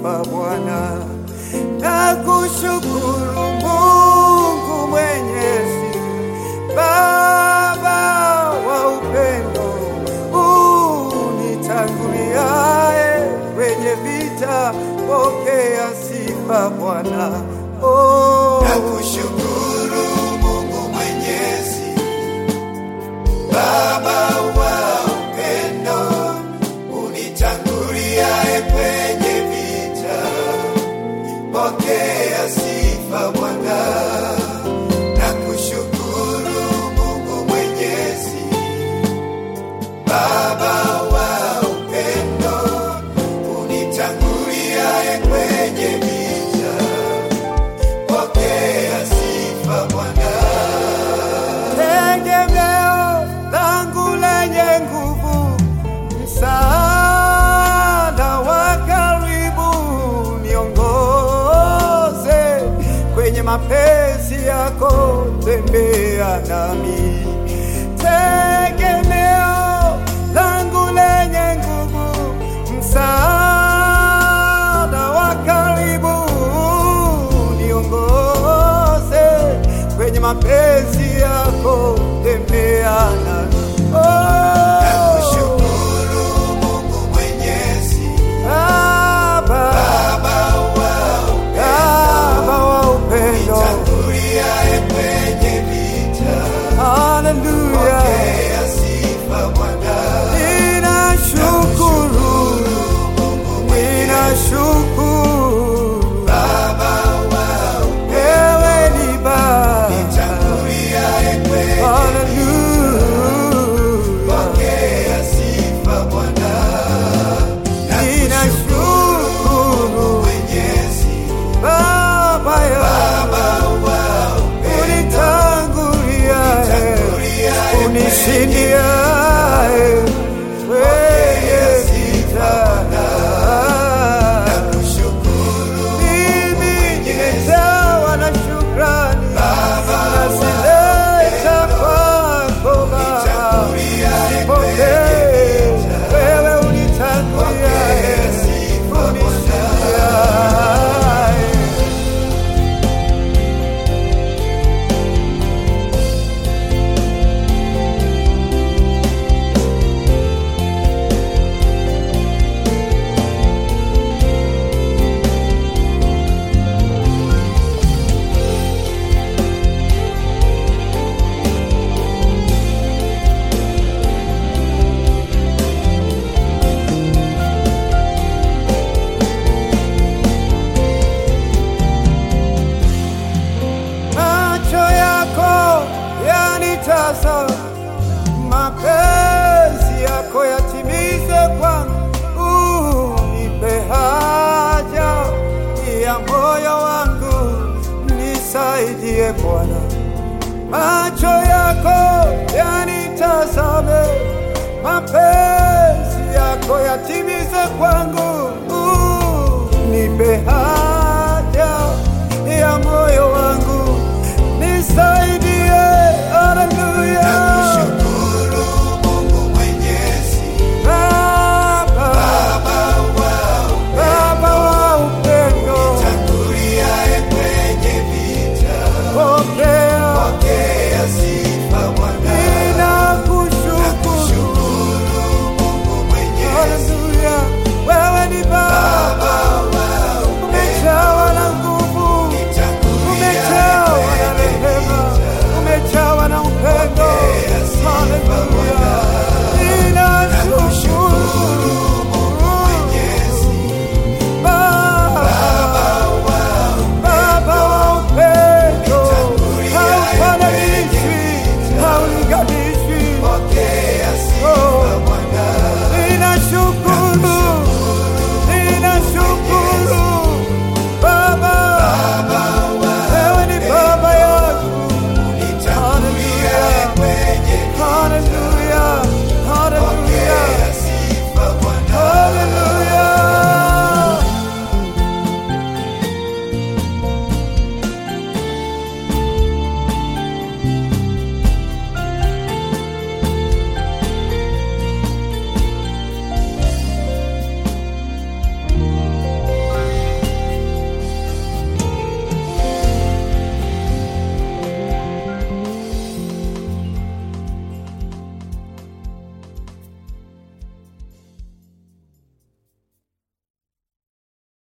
sifa Bwana, nakushukuru Mungu Mwenyezi, Baba wa upendo, unitanguliaye kwenye vita, pokea sifa Bwana. Oh, Nakushukuru Mungu Mwenyezi, Baba wa upendo, unitanguliaye kwenye vita, pokea sifa Bwana. Nakushukuru Mungu Mwenyezi, Baba wa upendo, unitanguliaye kwenye vita, pokea sifa Bwana. tegemeo langu lenye nguvu, msaada wa karibu, niongoze kwenye mapenzi yako, tembea nami. Tegemeo langu lenye nguvu, msaada wa karibu, niongoze kwenye mapenzi yako, tembea nami. Oh, Nakushukuru Mungu Mwenyezi, Baba, Baba wa Baba wa upendo, unitanguliaye kwenye vita, haleluya. pokea sifa Bwana. Ninashukuru, ninashukuru, Baba wa wewe ni Baba, unitanguliaye kwenye haleluya. pokea sifa Bwana. Ninashukuru Mwenyezi, Baba ya Baba wa unitangulia, unitanguliaye unishindia kwenye vita. Nakushukuru Mimi nimejawa na shukrani, nazileta kwako Baba. Nipokee, wewe unitanguliaye, unishindiaye. macho yako yanitazama, mapenzi yako yatimize kwangu, unipe haja ya moyo wangu, nisaidie Bwana. Macho yako yanitazame, mapenzi yako yatimize kwangu,